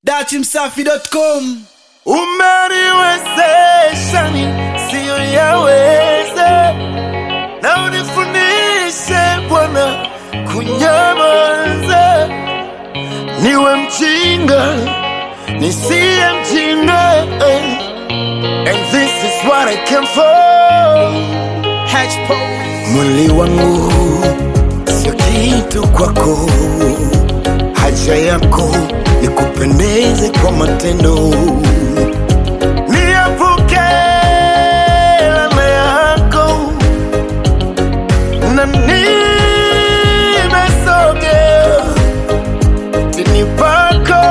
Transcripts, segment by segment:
datimsafi.com umeniwezesha ni siyo yaweze na unifundishe Bwana kunyamaza, niwe mjinga nisiye mjinga eh. and this is what I came for. Mwili wangu sio kitu kwako, haja yako nikupendeze kwa matendo niepuke laana yako na nimesogea tini pako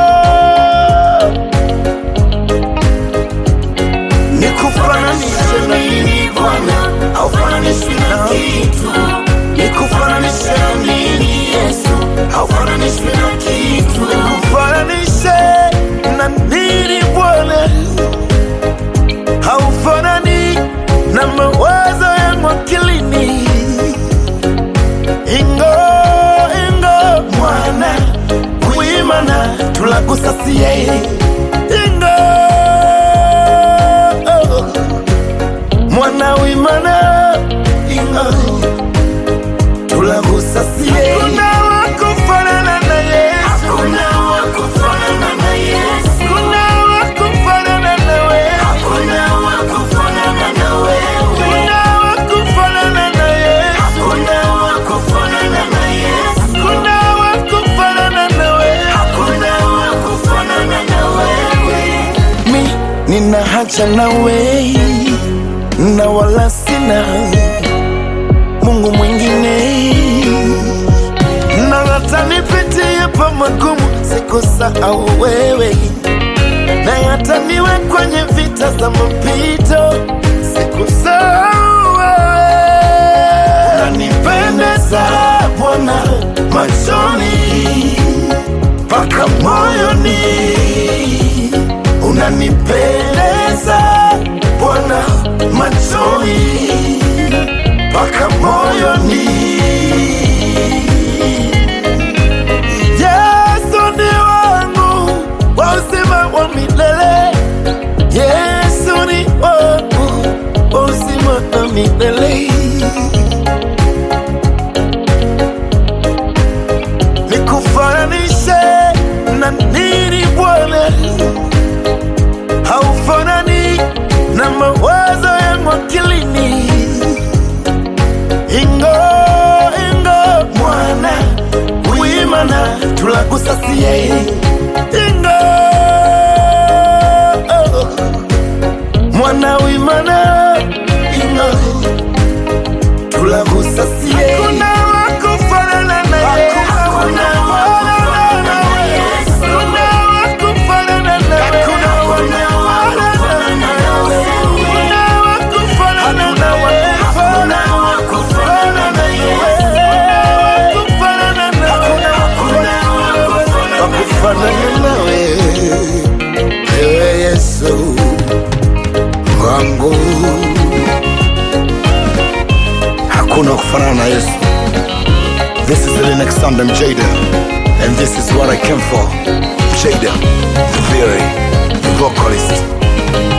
nikufananishe na nini Bwana haufananishwi na kitu nikufananishe na nini Yesu haufananishwi na kitu nikufananishe na nini Bwana haufanani na mawazo yangu akilini. Ingo ingo mwana kuimana tulakusasie ingo mwana wimana ingo tulakusasie hakuna wakufanana na Yesu hakuna wakufanana na Yesu hakuna wakufanana na wewe hakuna wakufanana na wewe hakuna wakufanana na Yesu hakuna wakufanana na Yesu hakuna wakufanana na wewe hakuna wakufanana na wewe mi nina haja na wewe na wala sina Mungu mwingine na hata nipitie pa magumu sikusahau wewe, na hata niwe kwenye vita za mapito sikusahau wewe. Unanipendeza Bwana machoni mpaka moyoni, unanipendeza Bwana machoni mpaka moyoni. Yesu ni wangu wa uzima wa milele, Yesu ni wangu wa uzima wa milele. Nikufananishe na nini Bwana? Haufanani na mawazo yangu akilini. Ingo ingo mwana wimana tulakusasie ingo mwana wimana ingo tulakusasie hakuna wakufanana na Yesu hakuna wakufanana na Yesu hakuna wakufanana na Yesu hakuna wakufanana na Yesu hakuna wakufanana na Yesu hakuna wakufanana na Yesu wakufanana na wakufanana nawe ewe Yesu wangu hakuna kufanana na Yesu. This is the next Sunday Jada and this is what I came for. Jada, the very the vocalist.